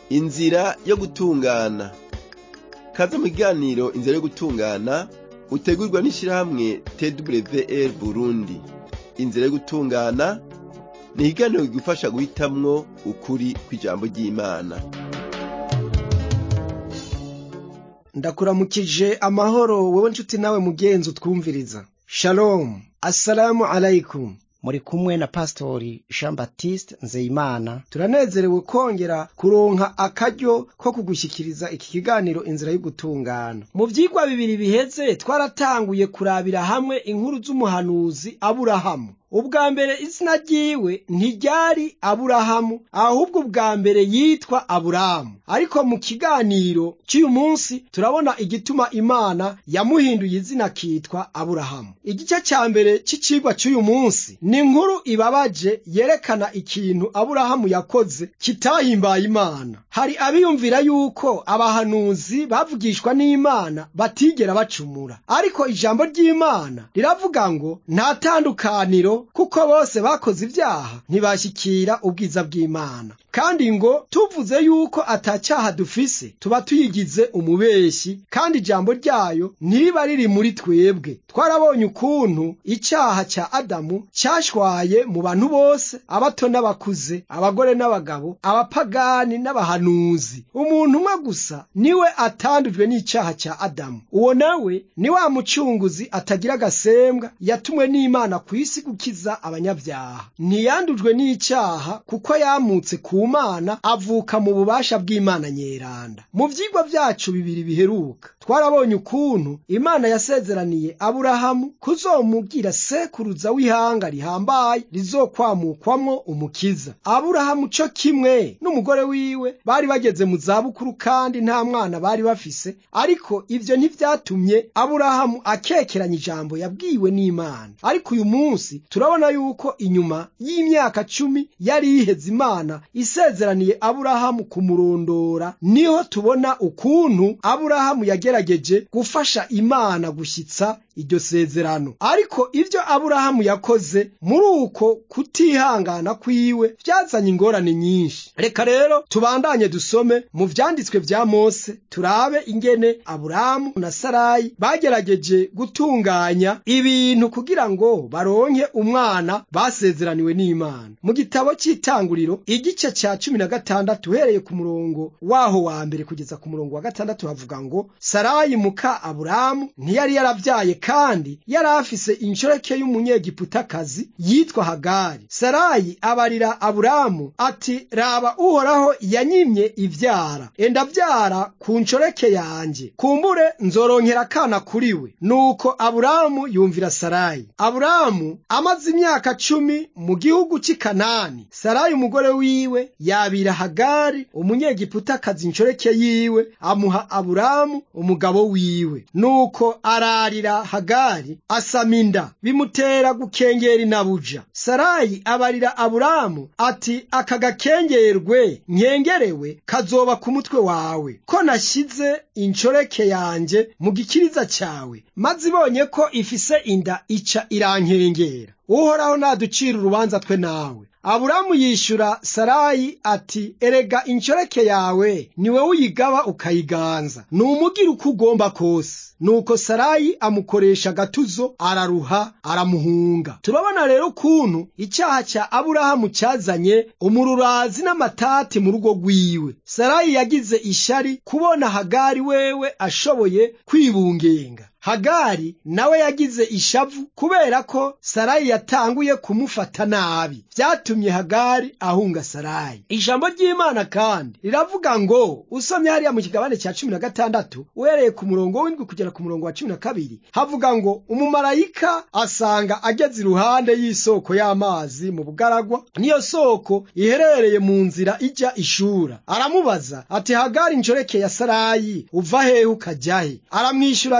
inzira yo gutungana kaze mu kiganiro inzira yo gutungana utegurwa n'ishirahamwe twr burundi inzira yo gutungana ni ikiganiro kigufasha guhitamwo ukuri kw'ijambo ry'imana ndakuramukije amahoro wowe nshuti nawe mugenzi utwumviriza shalom assalamu alaikum muri kumwe na pastori jean baptiste nzeyimana turanezerewe kongera kuronka akaryo ko kugushyikiriza iki kiganiro inzira y'ugutungana mu vyigwa bibiri biheze twaratanguye kurabira hamwe inkuru z'umuhanuzi aburahamu ubwa mbere izina ryiwe ntiryari aburahamu ahubwo ubwa mbere yitwa aburamu ariko mu kiganiro cy'uyu munsi turabona igituma imana yamuhinduye izina akitwa aburahamu igice cya mbere cy'icigwa cy'uyu munsi ni inkuru ibabaje yerekana ikintu aburahamu yakoze kitahimbaye imana hari abiyumvira yuko abahanuzi bavugishwa n'imana batigera bacumura ariko ijambo ry'imana riravuga ngo nta tandukaniro kuko bose bakoze ibyaha ntibashyikira ubwiza bw'imana kandi ngo tuvuze yuko atacyaha dufise tuba tuyigize umubeshyi kandi ijambo ryayo ntiba riri muri twebwe twarabonye ukuntu icyaha cya adamu cyashwaye mu bantu bose abato n'abakuze abagore n'abagabo abapagani n'abahanuzi umuntu umwe gusa niwe atandujwe n'icyaha cya adamu uwo nawe ni wa mucunguzi atagira agasembwa yatumwe n'imana ku isi gukiza abanyabyaha ntiyandujwe n'icyaha kuko yamutse ku mana avuka mu bubasha bw'imana nyeranda mu vyigwa vyacu bibiri biheruka twarabonye ukuntu imana yasezeraniye aburahamu kuzomugira sekuruza w'ihanga rihambaye rizokwamukwamwo umukiza aburahamu co kimwe n'umugore wiwe bari bageze mu zabukuru kandi nta mwana bari bafise ariko ivyo ntivyatumye aburahamu akekeranya ijambo yabwiwe n'imana ariko uyu munsi turabona yuko inyuma y'imyaka cumi yari yiheze imana isezeraniye aburahamu kumurondora niho tubona ukuntu aburahamu yagerageje gufasha imana gushyitsa iryo sezerano ariko ibyo aburahamu yakoze muri uko kutihangana kwiwe byazanye ingorane nyinshi reka rero tubandanye dusome mu vyanditswe vya mose turabe ingene aburahamu na sarayi bagerageje gutunganya ibintu kugira ngo baronke umwana basezeraniwe n'imana mu gitabo cy'itanguriro igice cya cumi na gatandatu uhereye ku murongo waho wa mbere kugeza ku murongo wa gatandatu havuga ngo sarayi muka aburahamu ntiyari yaravyaye kandi yari afise inshoreke y'umunyegiputakazi yitwa hagari sarayi abarira aburamu ati raba uhoraho yanyimye ivyara enda vyara ku nshoreke yanje kumbure nzoronkera akana kuri we nuko aburamu yumvira sarayi aburamu amaze imyaka cumi mu gihugu cy'i kanani sarayi umugore wiwe yabira hagari umunyegiputakazi inshoreke yiwe amuha aburamu umugabo wiwe nuko ararira hagari asama inda bimutera gukengera inabuja sarayi abarira aburamu ati aka gakengerwe nkengerewe kazoba ku mutwe wawe ko nashyize inshoreke yanjye mu gikiriza cyawe maze ibonye ko ifise inda ica irankengera uhoraho naducira urubanza twe nawe aburamu yishyura sarayi ati erega inshoreke yawe ni wowe uyigaba ukayiganza ni umugira uko ugomba kose nuko sarayi amukoresha agatuzo araruha aramuhunga turabona rero ukuntu icyaha cya aburahamu cyazanye umururazi n'amatati mu rugo rwiwe sarayi yagize ishari kubona hagari wewe ashoboye kwibungenga hagari nawe yagize ishavu kubera ko sarayi yatanguye kumufata nabi byatumye hagari ahunga sarayi ijambo ry'imana kandi riravuga ngo usomye hariya mu kigabane cya cumi na gatandatu uhereye ku murongo w'indwi kugera ku murongo wa cumi na kabiri havuga ngo umumarayika asanga ageze iruhande y'isoko y'amazi mu bugaragwa niyo soko iherereye mu nzira ijya ishura aramubaza ati hagari inshoreke ya sarayi uva hehe ukajya he aramwishyura ati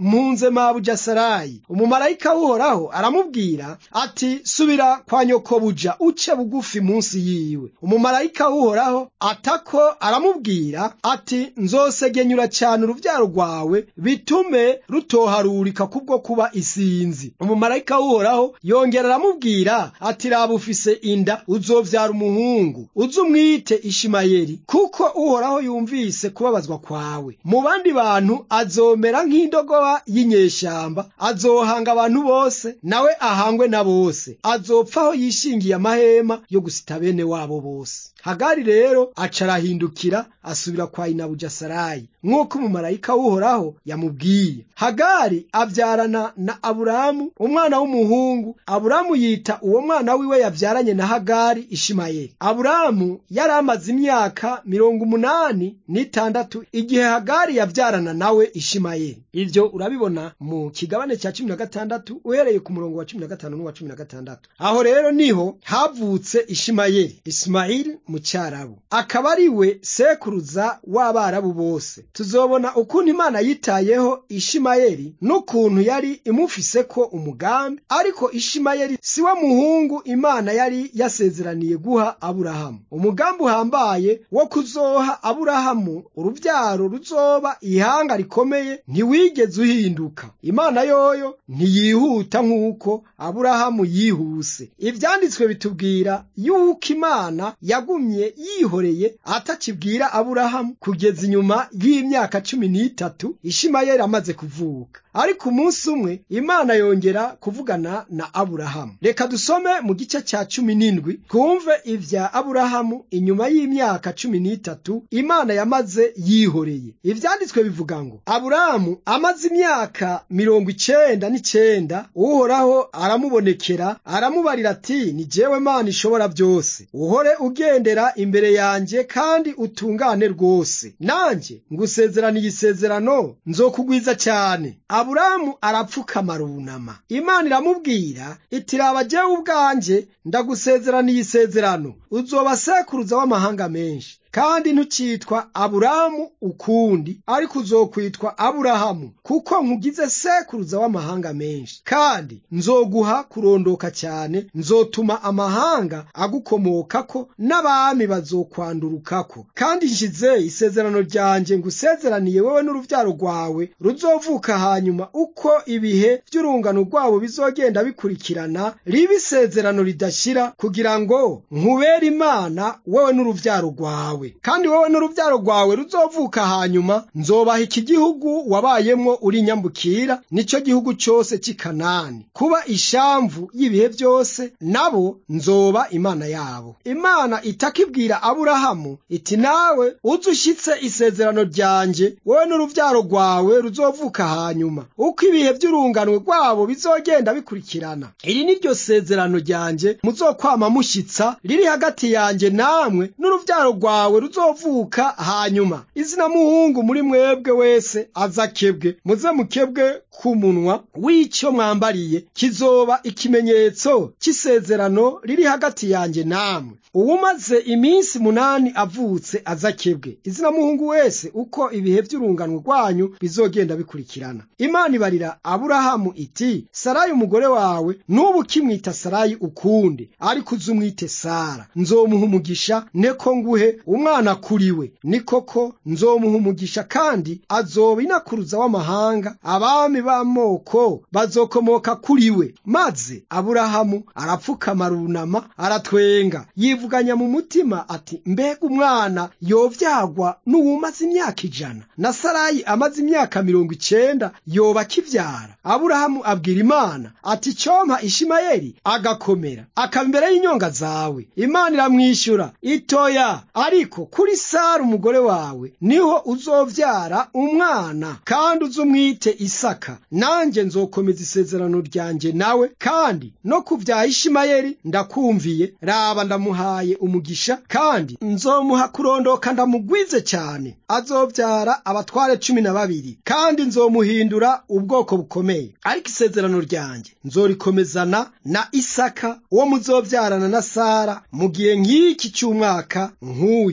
mpunze mabuja sarayi umumarayika w'uhoraho aramubwira ati subira kwa nyokobuja uce bugufi munsi yiwe umumarayika w'uhoraho atako aramubwira ati nzosegenyura cyane urubyaro rwawe bitume rutoharurika kubwo kuba isinzi umumarayika w'uhoraho yongera aramubwira ati raba ufise inda uzovyara umuhungu uze umwite ishimayeli kuko uhoraho yumvise kubabazwa kwawe mu bandi bantu azomera nk'indogoba y'inyeshamba azohanga abantu bose nawe ahangwe na bose azopfaho yishingiye amahema yo gusita bene wabo bose hagari rero aca arahindukira asubira kwa inabuja sarayi nk'uko umumarayika w'uhoraho yamubwiye hagari abyarana na aburamu umwana w'umuhungu aburamu yita uwo mwana wiwe yabyaranye na hagari ishimayeli aburamu yari amaze imyaka mirongo umunani n'itandatu igihe hagari yabyarana nawe ishimayeli ibyo urabibona mu kigabane cya cumi na gatandatu uhereye ku murongo wa cumi na gatanu n'uwa cumi na gatandatu aho rero niho havutse ishimayeli isimayeli mu cyarabu akaba ari we sekuruza w'abarabu bose tuzobona ukuntu imana yitayeho ishimayeli n'ukuntu yari imufise ko umugambi ariko ishimayeli si we muhungu imana yari yasezeraniye guha aburahamu umugambi uhambaye wo kuzoha aburahamu urubyaro ruzoba ihanga rikomeye ntiwigeze uhinduka imana yoyo ntiyihuta nk'uko aburahamu yihuse ibyanditswe bitubwira yuko imana yagumye yihoreye atakibwira aburahamu kugeza inyuma y'imyaka cumi n'itatu ishimayeli amaze kuvuka ariko umunsi umwe imana yongera kuvugana na aburahamu reka dusome mu gice cya cumi n'indwi twumve ibya aburahamu inyuma y'imyaka cumi n'itatu imana yamaze yihoreye ibyanditswe bivuga ngo aburahamu amaze imyaka mirongo icenda n'icenda uhoraho aramubonekera aramubarira ati ni jewe mana ishobora byose uhore ugendera imbere yanjye kandi utungane rwose nanjye ngusezeraniye isezerano nzokugwiza cyane aburahamu arapfukama arunama imana iramubwira iti raba jewe ubwanjye ndagusezeraniye isezerano uzoba sekuruza w'amahanga menshi kandi ntukitwa aburahamu ukundi ariko uzokwitwa aburahamu kuko nkugize sekuruza w'amahanga menshi kandi nzoguha kurondoka cyane nzotuma amahanga agukomokako n'abami bazokwandurukako kandi nshize isezerano ryanjye ngusezeraniye wowe n'urubyaro rwawe ruzovuka hanyuma uko ibihe by'urungano rwabo bizogenda bikurikirana riba isezerano ridashira kugira ngo nkubere imana wowe n'urubyaro rwawe kandi wowe n'urubyaro rwawe ruzovuka hanyuma nzobaha iki gihugu wabayemwo uri nyambukira nicyo gihugu cyose cy'i kanani kuba ishamvu y'ibihe byose nabo nzoba imana yabo imana itakibwira aburahamu iti nawe uze ushyitse isezerano ryanjye wowe n'urubyaro rwawe ruzovuka hanyuma uko ibihe by'urunganwe rwabo bizogenda bikurikirana iri ni ryo sezerano ryanjye muzokwama mushyitsa riri hagati yanjye namwe n'urubyaro rwawe ruzovuka hanyuma izina muhungu muri mwebwe wese azakebwe muze mukebwe ku munwa w'icyo mwambariye kizoba ikimenyetso cy'isezerano riri hagati yanjye namwe uwumaze iminsi munani avutse azakebwe izina muhungu wese uko ibihe by'urungano rwanyu bizogenda bikurikirana imana ibarira aburahamu iti sarayi umugore wawe n'ubu ukimwita sarayi ukundi ariko uze umwite sara nzomuha umugisha neko nguhe umwana kuri we ni koko nzomuha umugisha kandi azoba inakuruza w'amahanga abami b'amoko bazokomoka kuri we maze aburahamu arapfukama arunama aratwenga yivuganya mu mutima ati mbega umwana yovyagwa n'uwumaze imyaka ijana na sarayi amaze imyaka mirongo icenda yoba akivyara aburahamu abwira imana ati cyompa ishimayeli agakomera akaba imbere y'inyonga zawe imana iramwishyura itoya ariko kuri sara umugore wawe niho uzovyara umwana kandi uzumwite isaka nanjye nzokomeza isezerano ryanjye nawe kandi no kubyaha ishimayeli ndakumviye raba ndamuhaye umugisha kandi nzomuha kurondoka ndamugwize cyane azobyara abatware cumi na babiri kandi nzomuhindura ubwoko bukomeye ariko isezerano ryanjye nzorikomezana na isaka uwo muzobyarana na sara mu gihe nk'iki cy'umwaka nk'uyu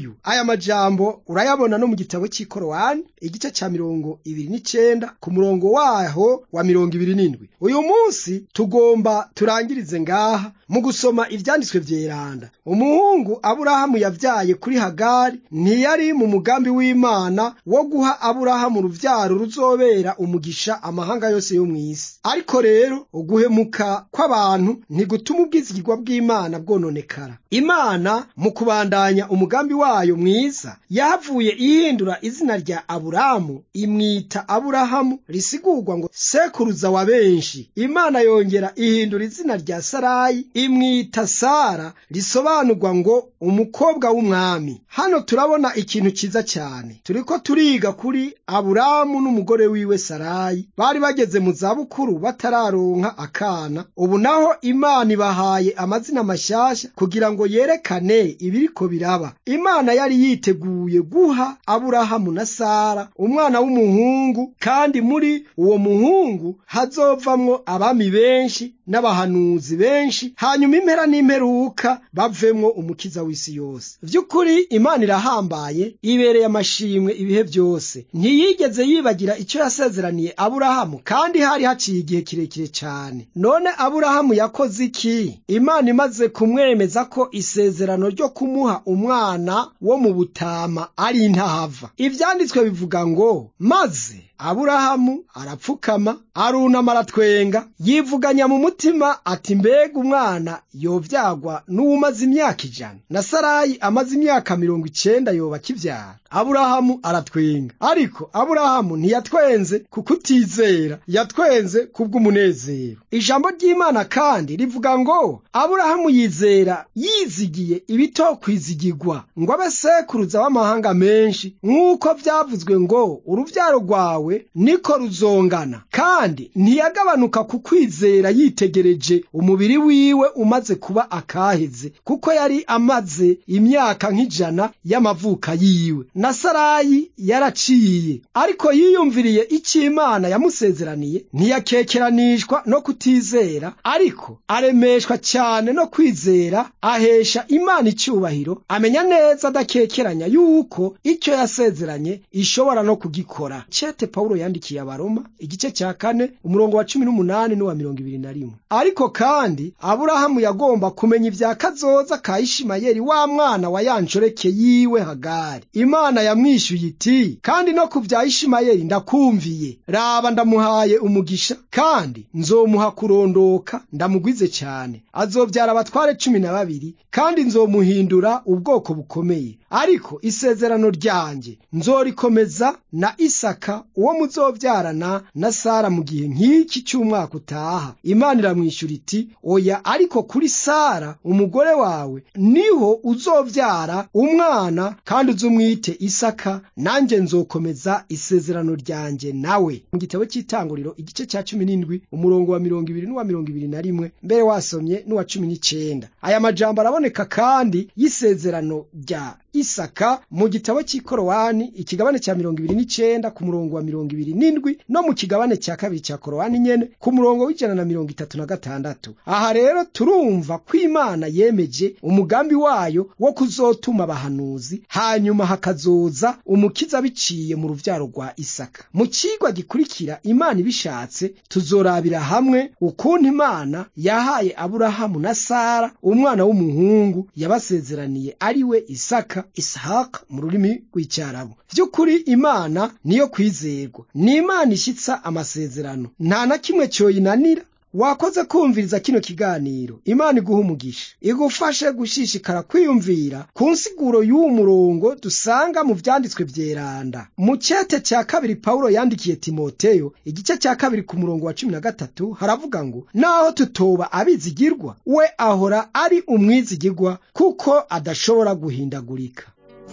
nguyu aya majambo urayabona no mu gitabo cy'ikorowani igice cya mirongo ibiri n'icenda ku murongo waho wa mirongo ibiri n'indwi uyu munsi tugomba turangirize ngaha mu gusoma ivyanditswe vyeranda umuhungu aburahamu yavyaye kuri hagari ntiyari mu mugambi w'imana wo guha aburahamu uruvyaro ruzobera umugisha amahanga yose yo mw'isi ariko rero uguhemuka kw'abantu ntigutuma ubwizigirwa bw'imana bwononekara imana mu kubandanya umugambi wayo mwiza yahavuye ihindura izina rya aburamu imwita aburahamu risigurwa ngo sekuruza wa benshi imana yongera ihindura izina rya sarayi imwita sara risobanurwa ngo umukobwa w'umwami hano turabona ikintu cyiza cyane turiko turiga kuri aburamu n'umugore wiwe sarayi bari bageze mu zabukuru batararonka akana ubu naho imana ibahaye amazina mashyashya kugira ngo yerekane ibiriko biraba imana yari yiteguye guha aburahamu na sara umwana w'umuhungu kandi muri uwo muhungu hazovamwo abami benshi n'abahanuzi benshi hanyuma impera n'imperuka bavemwo umukiza w'isi yose vy'ukuri imana irahambaye ibereye amashimwe ibihe byose ntiyigeze yibagira icyo yasezeraniye aburahamu kandi hari haciye igihe kirekire cyane none aburahamu yakoze iki imana imaze kumwemeza ko isezerano ryo kumuha umwana wo mu butama ari intahava ivyanditswe bivuga ngo maze aburahamu arapfukama arunama aratwenga yivuganya mu mutima ati mbega umwana yovyagwa n'uwumaze imyaka ijana na sarayi amaze imyaka mirongo icenda yoba akivyara aburahamu aratwenga ariko aburahamu ntiyatwenze kuko utizera yatwenze kubw'umunezero ijambo ry'imana kandi rivuga ngo aburahamu yizera yizigiye ibitokwizigirwa ngo abe sekuruza w'amahanga menshi nk'uko vyavuzwe ngo uruvyaro rwawe niko ruzongana kandi ntiyagabanuka ku kwizera yitegereje umubiri wiwe umaze kuba akaheze kuko yari amaze imyaka nk'ijana y'amavuka yiwe na sarayi yaraciye ariko yiyumviriye icyo imana yamusezeraniye ntiyakekeranishwa no kutizera ariko aremeshwa cyane no kwizera ahesha imana icyubahiro amenya neza adakekeranya yuko icyo yasezeranye ishobora no kugikora cete pawulo yandikiye abaroma igice cya kane umurongo wa cumi n'umunani n'uwa mirongo ibiri na rimwe ariko kandi aburahamu yagomba kumenya ibya kazoza ka ishimayeli wa mwana wa yanshoreke yiwe hagari imana yamwishyuye iti kandi no ku bya ishimayeli ndakumviye raba ndamuhaye umugisha kandi nzomuha kurondoka ndamugwize cyane azobyara abatware cumi na babiri kandi nzomuhindura ubwoko bukomeye ariko isezerano ryanjye nzorikomeza na isaka uwo muzobyarana na sara mu gihe nk'iki cy'umwaka utaha imana iramwishyura iti oya ariko kuri sara umugore wawe niho uzobyara umwana kandi uzumwite isaka nanjye nzokomeza isezerano ryanjye nawe mu gitabo cy'itanguriro igice cya cumi n'indwi umurongo wa mirongo ibiri n'uwa mirongo ibiri na rimwe mbere wasomye n'uwa cumi n'icyenda aya majambo araboneka kandi y'isezerano rya isaka mu gitabo cy'ikorowani ikigabane cya mirongo ibiri n'icyenda ku murongo wa mirongo ibiri n'indwi no mu kigabane cya kabiri cya korowani nyene ku murongo w'ijana na mirongo itatu na gatandatu aha rero turumva ko imana yemeje umugambi wayo wo kuzotuma abahanuzi hanyuma hakazoza umukiza biciye mu ruvyaro rwa isaka mu cigwa gikurikira imana ibishatse tuzorabira hamwe ukuntu imana yahaye aburahamu na sara umwana w'umuhungu yabasezeraniye ari we isaka isahaka mu rurimi rw'icyarabu by'ukuri imana niyo kwizerwa ni imana ishyitsa amasezerano nta na kimwe cyoyinanira wakoze kumviriza kino kiganiro imana iguha umugisha igufashe gushishikara kwiyumvira ku nsiguro y'uwo murongo dusanga mu vyanditswe vyeranda mu cete cya kabiri pawulo yandikiye timoteyo igice cya kabiri ku murongo wa cumi na gatatu haravuga ngo naho tutoba abizigirwa we ahora ari umwizigirwa kuko adashobora guhindagurika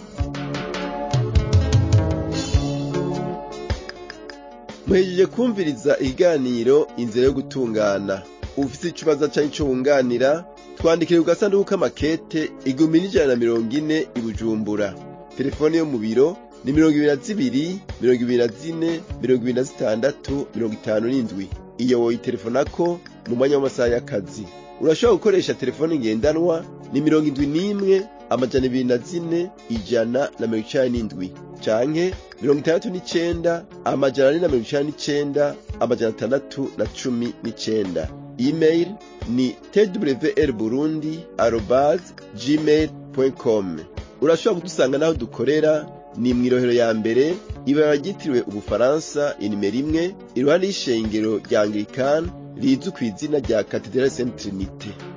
muhejeje kumviriza ikiganiro inzira yo gutungana ufite ikibazo cyangwa icyo wunganira twandikire ku gasanduku k'amakete igihumbi n'ijana na mirongo ine i bujumbura telefone yo mu biro ni mirongo ibiri na zibiri mirongo ibiri na zine mirongo ibiri na zitandatu mirongo itanu n'indwi iyo woyitelefonako mu mwanya w'amasaha y'akazi urashobora gukoresha telefone ngendanwa ni mirongo indwi n'imwe amajana ibiri na zine ijana na mirongo icenda n'indwi canke mirongo itandatu n'icenda amajana ane na mirongo icenda n'icenda amajana atandatu na cumi n'icenda email ni twr burundi arobase gmail com urashobora kudusanga n'aho dukorera ni mw'irohero ya mbere ibara ryitiriwe ubufaransa inimero imwe iruhande y'ishengero rya anglikani rizwi ku izina rya katedrali saint trinite